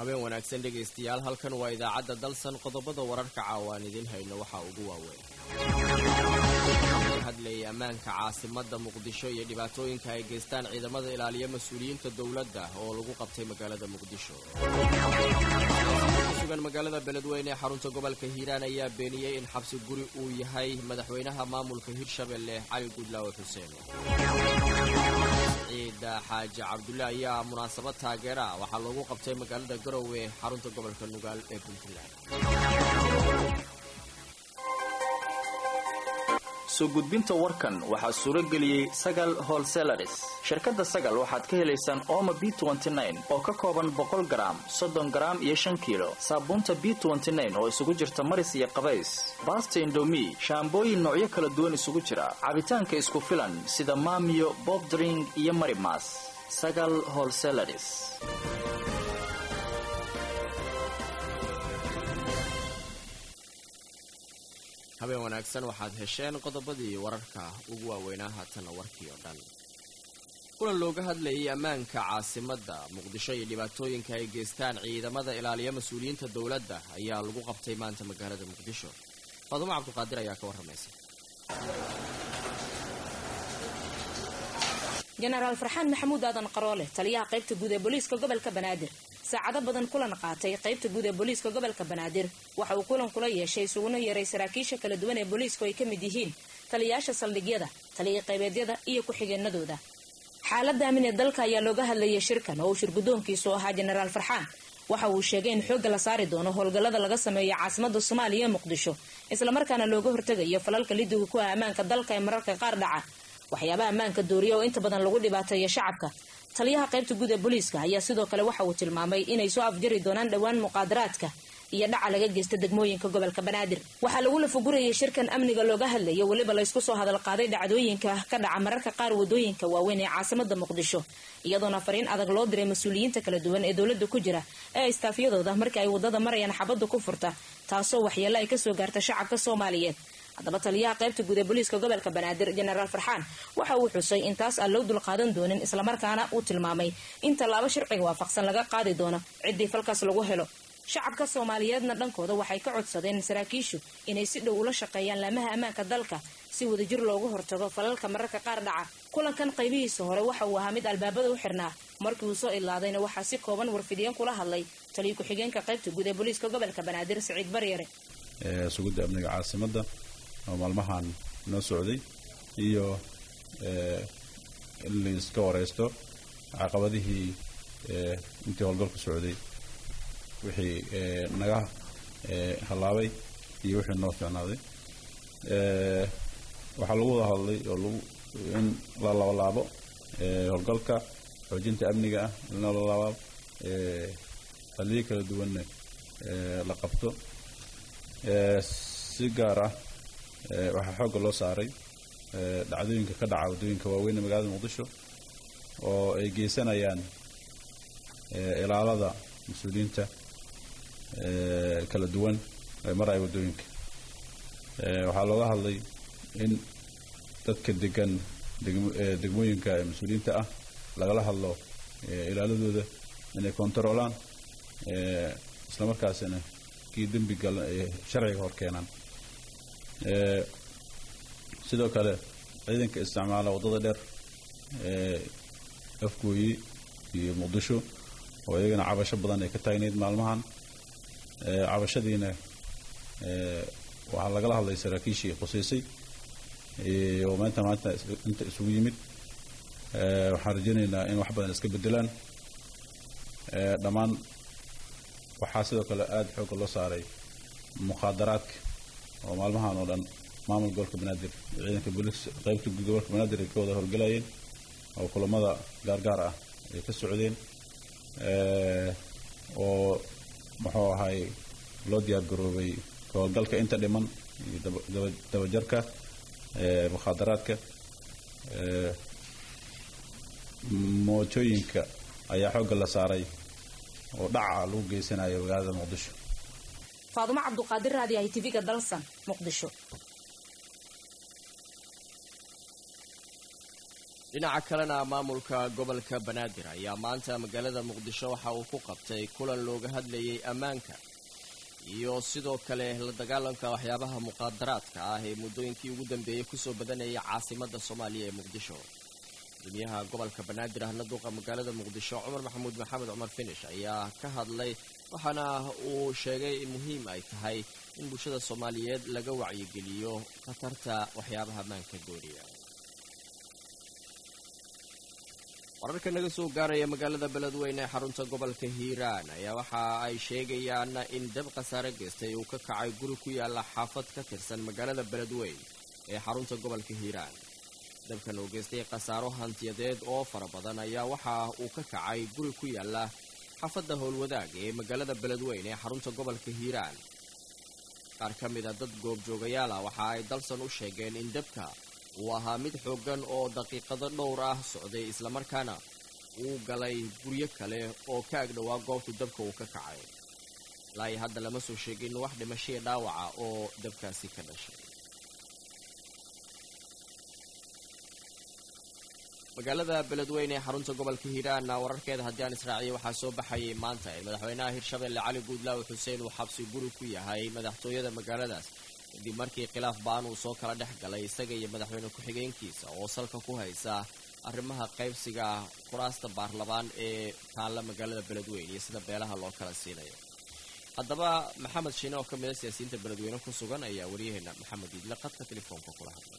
habeen wanaagsan dhegaystayaal halkan waa idaacadda dalsan qodobada wararka caawaan idiin hayno waxaa ugu waaweyn hadlayay ammaanka caasimadda muqdisho iyo dhibaatooyinka ay geystaan ciidamada ilaaliya mas-uuliyiinta dowladda oo lagu qabtay magaalada muqdisho kusugan magaalada beledweyne ee xarunta gobolka hiiraan ayaa beeniyey in xabsi guri uu yahay madaxweynaha maamulka hirshabelle cali gudlaawe xuseen ciida xaaji cabdulle ayaa munaasabad taageera waxaa loogu qabtay magaalada garowe xarunta gobolka nugaal ee puntland soo gudbinta warkan waxaa suuro geliyey sagal holselaris shirkadda sagal waxaad ka helaysaan ooma b oo ka kooban boqol garaam soddon garaam iyo shan kiilo saabuunta b oo isugu jirta maris iyo qabays baasta indomi shaambooyin noocyo kala duwan isugu jira cabitaanka isku filan sida maamiyo bobdring iyo marimas sagal holselaris habeen wanaagsan waxaad hesheen qodobadii wararka ugu waaweynaa haatanna warkii oo dhan kulan looga hadlayay ammaanka caasimadda muqdisho iyo dhibaatooyinka ay geystaan ciidamada ilaaliya mas-uuliyiinta dowladda ayaa lagu qabtay maanta magaalada muqdisho faadumo cabduqaadir ayaa ka warramaysa jenaraal farxaan maxamuud aadan qaroole taliyaha qaybta guud ee booliiska gobolka banaadir saacado badan kulan qaatay qaybta guud ee booliiska gobolka banaadir waxa uu kulan kula yeeshay isuguna yeeray saraakiisha kala duwan ee booliiska ay ka mid yihiin taliyayaasha saldhigyada taliya qaybeedyada iyo ku-xigeenadooda xaaladda amin ee dalka ayaa looga hadlayay shirkan oo uu shirgudoonkiisu ahaa jenaraal farxaan waxa uu sheegay in xoogga la saari doono howlgallada laga sameeyo caasimada soomaaliya ee muqdisho islamarkaana looga hortegayo falalka lidiga ku ah ammaanka dalka ee mararka qaar dhaca waxyaabaha ammaanka dooriya oo inta badan lagu dhibaateeyo shacabka taliyaha qaybta guud ee booliiska ayaa sidoo kale waxa uu tilmaamay inay soo afjari doonaan dhowaan muqaadaraadka iyo dhaca laga geysta degmooyinka gobolka banaadir waxaa lagu lafagurayay shirkan amniga looga hadlayo weliba laysku soo hadalqaaday dhacdooyinka ka dhaca mararka qaar wadooyinka waaweyn ee caasimada muqdisho iyadoona fariin adag loo diray mas-uuliyiinta kala duwan ee dowladda ku jira ee istaafyadooda markii ay wadada marayaan xabadda ku furta taasoo waxyeelo ay kasoo gaarta shacabka soomaaliyeed haddaba taliyaha qaybta guud ee booliiska gobolka banaadir jenaraal farxaan waxa uu xusay in taas aan loo dulqaadan doonin islamarkaana uu tilmaamay in tallaabo sharciga waafaqsan laga qaadi doono ciddii falkaas lagu helo shacabka soomaaliyeedna dhankooda waxay ka codsadeen saraakiishu inay si dhow ula shaqeeyaan laamaha ammaanka dalka si wadajir loogu hortago falalka mararka qaar dhaca kulankan qaybihiisa hore waxa uu ahaa mid albaabada u xirnaa markii uu soo idlaadayna waxaa si kooban warfidiyeen kula hadlay taliya ku-xigeenka qaybta guud ee booliiska gobolka banaadir siciid baryare sugidda amniga caasimada oo maalmahan noo socday iyo in laiska wareysto caqabadihii intii howlgalku socday wixii naga hallaabay iyo wixii noo fiicnaaday waxaa lagu wada hadlay oo lagu in la labalaabo howlgalka xoojinta amniga ah in la labalaabo haliyo kala duwanna la qabto si gaar ah waxaa xoogga loo saaray dhacdooyinka ka dhaca waddooyinka waaweyn ee magaalada muqdisho oo ay geysanayaan ilaalada mas-uuliyiinta kala duwan ee maraya waddooyinka waxaa looga hadlay in dadka degan degmooyinka ee mas-uuliyiinta ah lagala hadlo ilaaladooda inay kontaroolaan islamarkaasina kii dembi gal sharciga hor keenaan sidoo kale ciidanka isticmaala waddada dheer afgooyi iyo muqdisho oo iyagana cabasho badan ay ka taagnayd maalmahan cabashadiina waxaa lagala hadlay saraakiishii khuseysay oo maanta maanta inta isugu yimid waxaan rajaynaynaa in wax badan iska bedelaan dhammaan waxaa sidoo kale aada xoogga loo saaray mukhaadaraadka oo maalmahan oo dhan maamul gobolka banaadir ciidanka booliis qaybta guud gobolka banaadir ay ka wada howlgalayeen oo kulamada gaargaar ah ay ka socdeen oo muxuu ahay loo diyaar garoobay howlgalka inta dhiman iyo dabajarka mukhaadaraadka mootooyinka ayaa xoogga la saaray oo dhaca lagu geysanayo magaalada muqdisho faadumo cabduqaadir raadi ay tv-ga dalsan muqdisho dhinaca kalena maamulka gobolka banaadir ayaa maanta magaalada muqdisho waxa uu ku qabtay kulan looga hadlayay ammaanka iyo sidoo kale la dagaalanka waxyaabaha muqaadaraadka ah ee muddooyinkii ugu dambeeyey kusoo badanayay caasimadda soomaaliya ee muqdisho gudoomiyaha gobolka banaadir ahna duqa magaalada muqdisho cumar maxamuud maxamed cumar finish ayaa ka hadlay waxaana uu sheegay in muhiim ay tahay in bulshada soomaaliyeed laga wacyigeliyo khatarta waxyaabaha ammaanka gooniya wararka naga soo gaaraya magaalada beledweyne ee xarunta gobolka hiiraan ayaa waxa ay sheegayaan in dab khasaare geystay uu ka kacay guri ku yaala xaafad ka tirsan magaalada beledweyn ee xarunta gobolka hiiraan dabkan uu geystay khasaaro hantiyadeed oo fara badan ayaa waxa uu ka kacay guri ku yaala xaafadda howlwadaag ee magaalada beledweyn ee xarunta gobolka hiiraan qaar ka mid a dad goobjoogayaal ah waxa ay dalsan u sheegeen in dabka uu ahaa mid xooggan oo daqiiqado dhowr ah socday islamarkaana uu galay guryo kale oo ka agdhowaa goobtu dabka uu ka kacay ilaahi hadda lama soo sheegin wax dhimashaya dhaawaca oo dabkaasi ka dhashay magaalada beledweyne ee xarunta gobolka hiiraanna wararkeeda haddii aan israaciya waxaa soo baxayay maanta in madaxweynaha hirshabelle cali guudlaawe xuseen uu xabsi guri ku yahay madaxtooyada magaaladaas kadib markii khilaaf baan uu soo kala dhex galay isaga iyo madaxweyne ku-xigeenkiisa oo salka ku haysa arrimaha qaybsiga kuraasta baarlamaan ee taalla magaalada beledweyne iyo sida beelaha loo kala siinayo haddaba maxamed shiine oo ka mid a siyaasiyiinta beledweyne ku sugan ayaa waryaheena maxamed iidle qadka telefoonka kula hadlay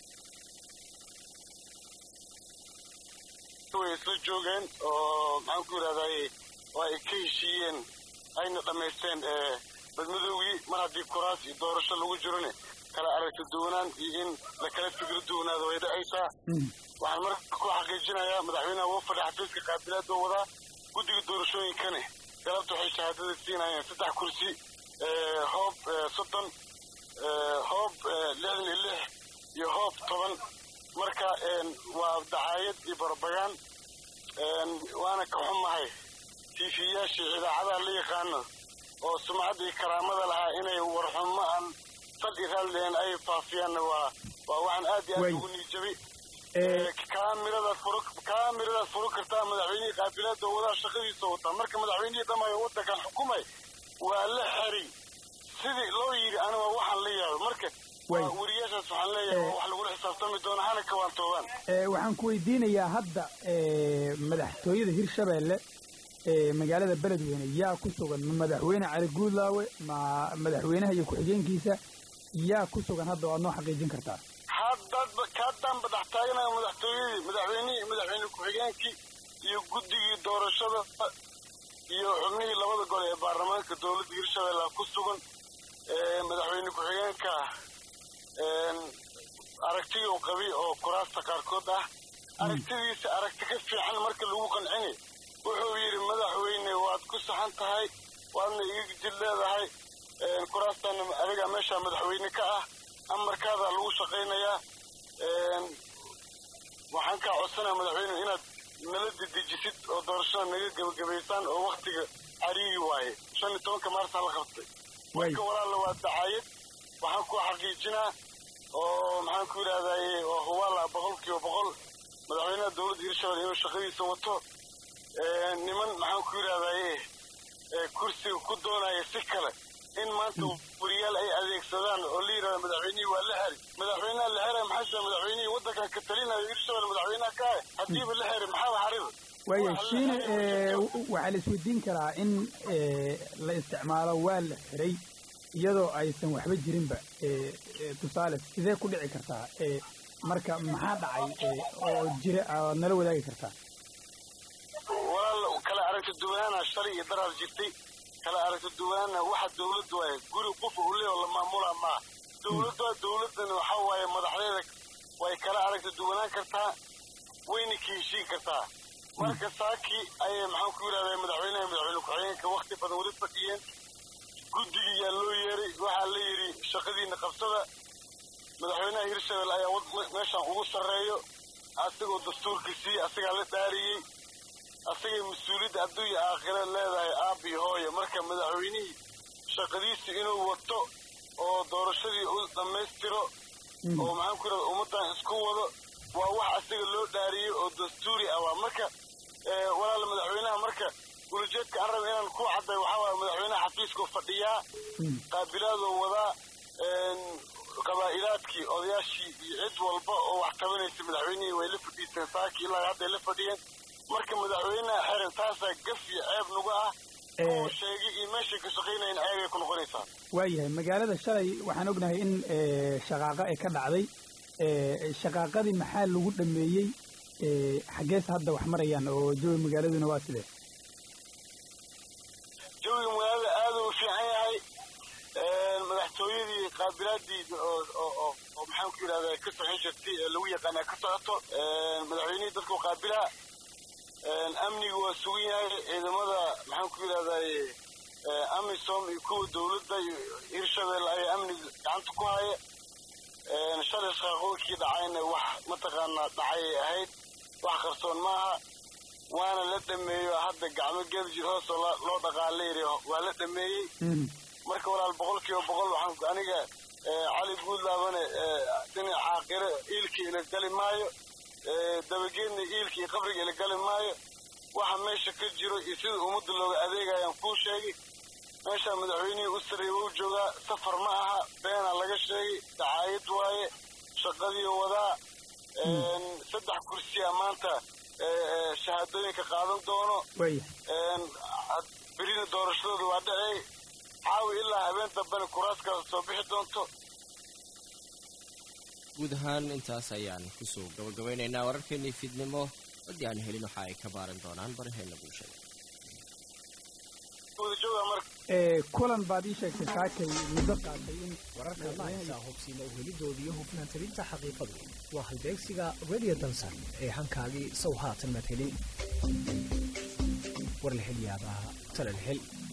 way isla joogeen oo maxaan ku yidhahday oo ay ka heshiiyeen ayna dhammaysteen badmadoogii mar haddii kuraas iyo doorasho lagu jirone kala aragti duwanaan iyo in la kala fikro duwanaado way dhacaysaa waxaan marka ku xaqiijinayaa madaxweynaha wuu fadhi xafiiska qaabilaad oo wadaa guddiga doorashooyinkane galabta waxay shahaadada siinayeen saddex kursi hoob soddon hoob lixdan iyo lix iyo hoob toban marka waa dacaayad iyo barabagaan waana ka xumahay tiifiyayaashii idaacadaha la yaqaano oo sumcadda iyo karaamada lahaa inay warxumo aan fal i raalleen ay faafiyaanna waa waa waxaan aad iyo aad ugu niijabay kaamiradaad furo kaamiradaad furo kartaa madaxweynihii qaabilaada wadaa shaqadiisa wataa marka madaxweynihii dhamayo waddankan xukumay waa la xeri sidii loo yidhi aniga waxaan la yaabo marka weriyaashaas waxaan leeyahay wax lagula xisaabtami doona hana kawaantoobaan waxaan ku weydiinayaa hadda madaxtooyada hirshabeelle ee magaalada beledweyne yaa ku sugan ma madaxweyne cali guudlaawe ma madaxweynaha iyo ku-xigeenkiisa yaa ku sugan hadda waad noo xaqiijin kartaa haddaad haddaan badax taaganaya madaxtooyadii madaxweynihii madaxweyne ku-xigeenkii iyo guddigii doorashada iyo xubnihii labada gole ee baarlamaanka dowladda hirshabeelle ku sugan madaxweyne ku-xigeenka aragtiyuu qabi oo kuraasta qaarkood ah aragtidiisa aragti ka fiican marka lagu qancini wuxuu yidhi madaxweyne waad ku saxan tahay waadna iga jid leedahay kuraastaana adiga meeshaa madaxweyne ka ah amarkaadaa lagu shaqaynayaa waxaan kaa codsanaya madaxweyne inaad nala dedejisid oo doorashada naga gebagabaysaan oo waktiga cariiri waaye shan iyo tobanka maarsaa la qabtay marka walaalla waa dacaayad waxaan ku xaqiijinaa oo maxaan ku yidhahdaye oo hubaala boqol kiiba boqol madaxweynaha dowladda hirshabelle inuu shaqadiisa wato niman maxaan ku yidhahdaye kursiga ku doonaya si kale in maanta wariyaal ay adeegsadaan oo la yidhahda madaxweynihii waa la xeri madaxweynaha la xeray maxaa madaxweynihii waddankan ka talinayo hirshabelle madaxweynaha ka ah haddiiba la xeri maxaaba xarida waaya shiine waxaa la isweydiin karaa in la isticmaalo waa la xiray iyadoo aysan waxba jirinba tusaale sidee ku dhici kartaa marka maxaa dhacay oo jira aad nala wadaagi kartaa walaal kala aragti duwanaana shalay iyo daraar jirtay kala aragti duwanaana waxa dawladdu waaye guri qof uu leeyaho la maamulaa maaha dawladdu dawladdan waxa waaye madaxdeeda way kala aragti duwanaan kartaa wayna ka heshiin kartaa marka saakii ayay maxaan ku yidhahdaa madaxweynaha madaxweyne ku-xigeenka wakti badan weli fadhiyeen guddigii yaa loo yeeray waxaa la yidhi shaqadiina qabsada madaxweynaha hirshabelle ayaa meeshaan ugu sarreeyo asagoo dastuurkiisii asagaa la dhaariyey asagay mas-uuliyadda adduunya aakhira leedahay aab iyo hooyo marka madaxweynihii shaqadiisii inuu wato oo doorashadii u dhammaystiro oo maxaan ku yidhahda ummaddan isku wado waa wax asiga loo dhaariyey oo dastuuri ah waa marka walaal madaxweynaha marka ulujeedka aan raba inaan ku cadday waxaa waaya madaxweynaha xafiiskuu fadhiyaa qaabilaadoo wadaa qabaa'ilaadkii odayaashii iyo cid walba oo wax tabanaysa madaxweynihii way la fadhiisteen saakii ilaa hadday la fadhiyeen marka madaxweynaha xeran taasaa gaf iyo ceeb nagu ah oo sheegay iyo meeshay ka shaqaynayan ceebay ku noqonaysaa waayahay magaalada shalay waxaan ognahay in shaqaaqo ay ka dhacday shaqaaqadii maxaa lagu dhameeyey xaggees hadda wax marayaan oo jawi magaaladuna waa sidee jawiga magaalada aad u fiican yahay madaxtooyadii qaabilaadii oo maxaan ku yidhahdaa ka socon jirtay ee lagu yaqaanaa ka socoto madaxweynihii dadku qaabilaa amnigu waa sugan yahay ciidamada maxaan ku yidhahdaa amisom iyo kuwa dowladda iyo hirshabeelle ayaa amniga gacanta ku haya shalay shaqaaqooyinkii dhacayna wax mataqaanaa dhacayay ahayd wax qarsoon maaha waana la dhameeyo hadda gacmo geljir hoosoo loo dhaqaalayri waa la dhameeyey marka walaal boqol kiiba boqol waxaan aniga cali guudlaabane dhinac caaqire iilkii ila gali maayo dabageedna iilkii qabriga ila gali maayo waxa meesha ka jiro iyo sida ummadda looga adeegayaan kuu sheegay meeshaa madaxweynihii u sarreeya wuu joogaa safar ma aha beenaa laga sheegay dacaayad waaye shaqadii wadaa saddex kursiya maanta shahaadooyinka qaadan doono berina doorashadooda waa dhacey caawi ilaa habeen dambena kuraaskaas soo bixi doonto guud ahaan intaas ayaan kusoo gabagabeynaynaa wararkeennii fiidnimo haddii aan helin waxa ay ka baaran doonaan baraheena bulshada kulan baad ii sheegtay saakay muddo qaatay in wararka laaysa hubsiina uhelidooda iyo hufnaantirinta xaqiiqadu waa halbeegsiga radio dansan ee hankaagii sow haatan maad helin war la hel yaabaha talal hel